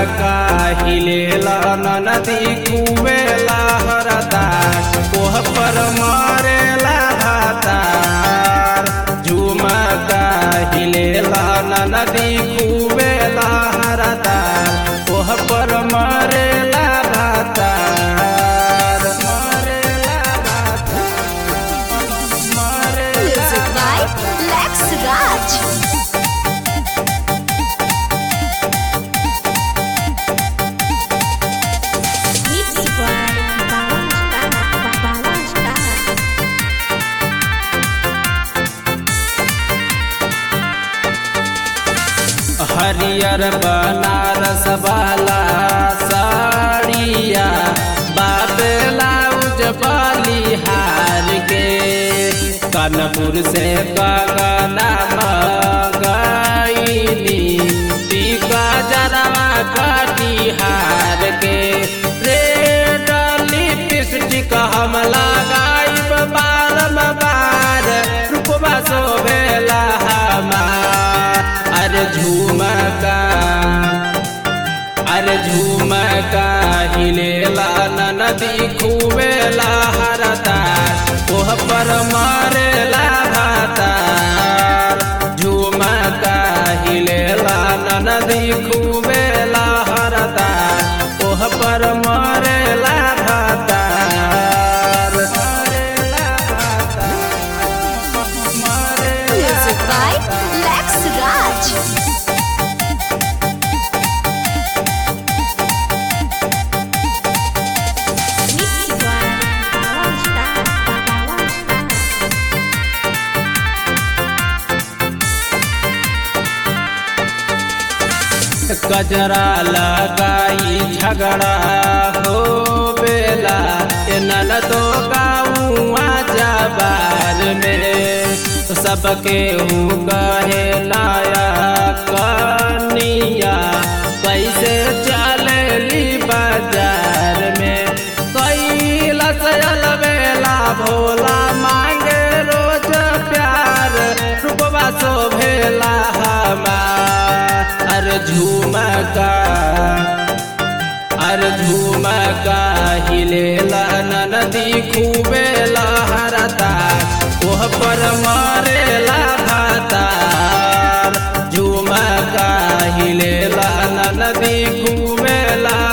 काहिलेला नदी कुवेला हरदा कोह पर मरेला भातार झुमा काहिलेला नदी कुवेला हरदा कोह पर मरेला भातार मरेला भातार मरेला Music by Lex Raj. Mixed by Bawang Star. Bawang Star. हरियर बनारस वाला साड़िया बाबेला उजबाली हार के कानपुर से गगना मंगाईली टीका जरवा कटिहार के रेड लिपस्टिक हम लगाइब बारम बार रूपवा शोभेला हमार अरे झुमका अरे झुमका हिलेला नदी खुवेला हरदा ओह पर मारेला भातार झुमका हिलेला नदी खुवेला हरदा ओह पर मारेला भातार मारेला भातार मारेला Music by Lex Raj. Mixed by Bawang Star. Bawang Star. गजरा लगाई झगड़ा हो बेला ए ननदो गाऊआ जबार में सबके ऊ कहे लाया कनिया कैसे चलेली बाजार में कैलस बेला भोला मांगे रोज प्यार रूपवा शोभेला हमार अरे झुमका अरे झुमका हिलेला नदी खूबेला हरदा ओह पर मारेला भातार झुमका हिलेला नदी खूबेला